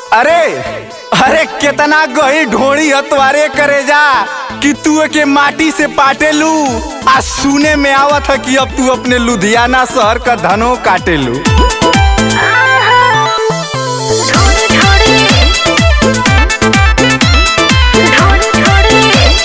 अरे अरे कितना गही ढोड़ी हतवारे करे जा कि तू के माटी से पाटे लू आ सुने में आवत है कि अब तू अपने लुधियाना शहर का धनो काटे लू थोड़ी थोड़ी थोड़ी थोड़ी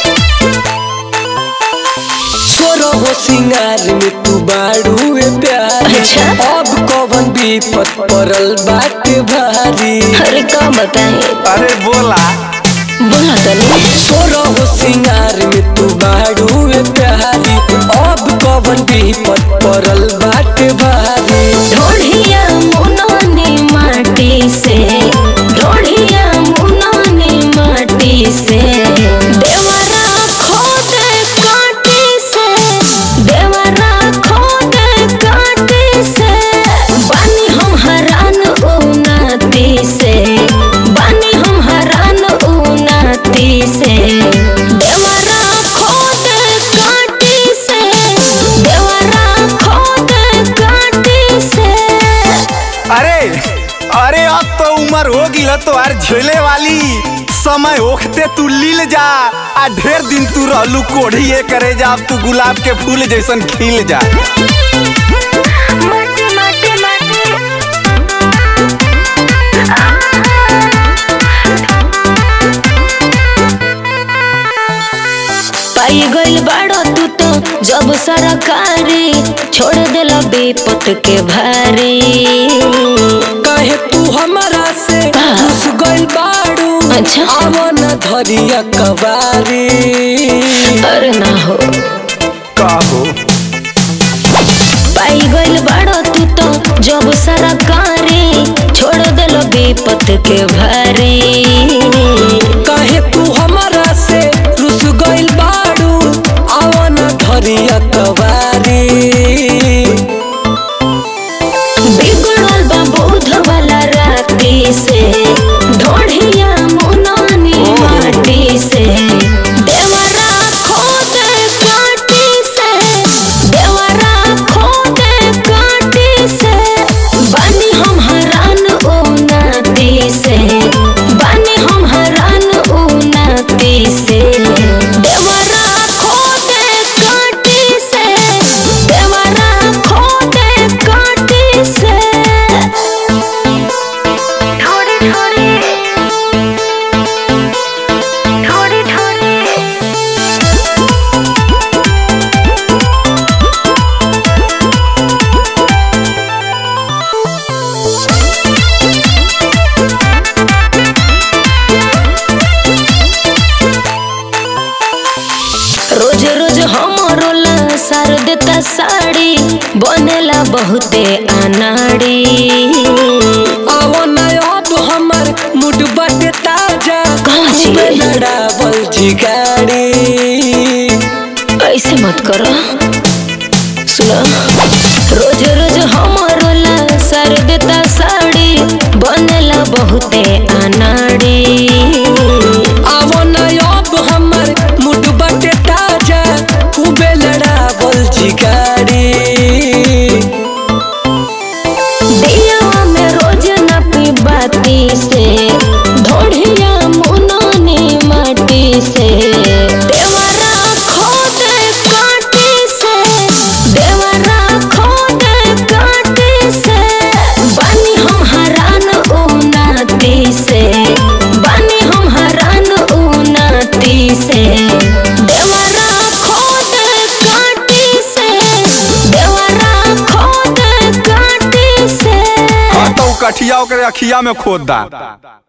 सोरो हो सिंगार में तू बाड़ू ए प्यारी अच्छा। अब कवन विपत पड़ल बाटे भारी अरे का बताए अरे बोला बोला तनी सोरो हो सिंगार में तू बाड़ू ए प्यारी अब कवन विपत पड़ल बाटे भारी ढोढ़िया मुनाने माटी से ढोढ़िया मुनाने माटी से देवरा खोदे काटी से देवरा खोदे काटी से बानी हम हरान उनाती से बानी हम हरान उनाती से देवरा खोदे काटी से देवरा खोदे काटी से अरे अरे अब तो उम्र हो गई तो यार झेले वाली समय ओखते तू लील जा आ ढेर दिन तू रहलू कोढ़िए करे जा अब तू गुलाब के फूल जैसन खिल जा माटी माटी माटी पाई गइल बाड़ो तू तो जब सरकारी छोड़ देला बेपत के भारी कहे तू हमारा से का? घुस गइल बाड़ू अच्छा। आवन धरिया कबारी अरे ना हो कहो पाई गइल बाड़ो तू तो जब सरकारी छोड़ देला बेपत के भारी कहे तू हमारा से रुस गइल बाड़ू आवन धरिया कबारी बिगड़ल बा बोध वाला राती से ढोढ़िया मुनानी माटी से देवरा खोदे काटी से देवरा खोदे काटी से बानी हम हरान उनाती से बानी हम हरान उनाती से देवरा खोदे काटी से देवरा खोदे काटी से थोड़ी थोड़ी थोड़ी थोड़ी रोज रोज हमरो ला सार देता साड़ी बनेला बहुते अनाड़ी आवन अब हमर मुड बाटे ताजा कहाँ छी? खूबे लड़ावल जिगाड़ी ऐसे मत करो सुनो रोज रोज हमरो ला सार देता साड़ी बनेला बहुते अनाड़ी आवन अब हमर मुड बाटे ताजा खूबे लड़ावल जिगाड़ी दिया में रोज न पी बाती से ढोढ़िया मुनानी माटी से देवरा खोदे काटी से देवरा खोदे काटी से बानी हम हरान उनाती से बानी हम हरान उनाती से देवरा खोदे काटी से देवरा खोदे काटी से हाँ तो कठिया ओकरे अखिया में खोद दा